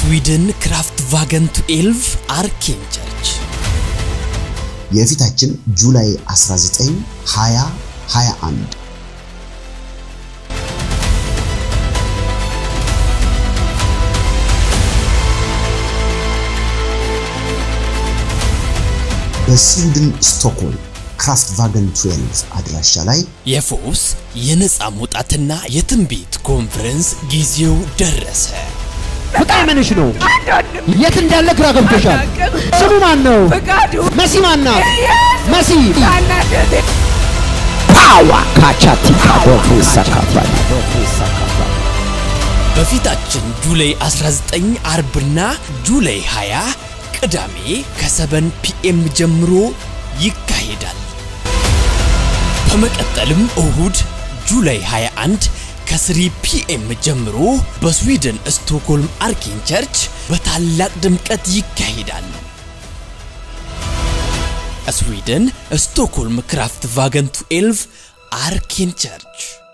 በስዊድን ክራፍት ቫገን 12 አርኬን ቸርች የፊታችን ጁላይ 19 20 21 በስዊድን ስቶክሆልም ክራፍት ቫገን 12 አድራሻ ላይ የፈውስ የነፃ መውጣትና የትንቢት ኮንፈረንስ ጊዜው ደረሰ። ፍቃድ ምንሽ ነው? የት እንዳለ ግራ ገብቶሻል። ስሙ ማን ነው? ፍቃዱ መሲ ማን ናት? መሲ ታናደደ ፓዋ ካቻቲ ካዶፍ ይሳካፋል። በፊታችን ጁላይ 19 አርብና ጁላይ 20 ቅዳሜ ከሰበን ፒኤም ጀምሮ ይካሄዳል። በመቀጠልም እሁድ ጁላይ 21 ከ3 ፒኤም ጀምሮ በስዊድን ስቶክሆልም አርኬን ቸርች በታላቅ ድምቀት ይካሄዳል። ስዊድን ስቶክሆልም ክራፍት ቫገን 12 አርኬን ቸርች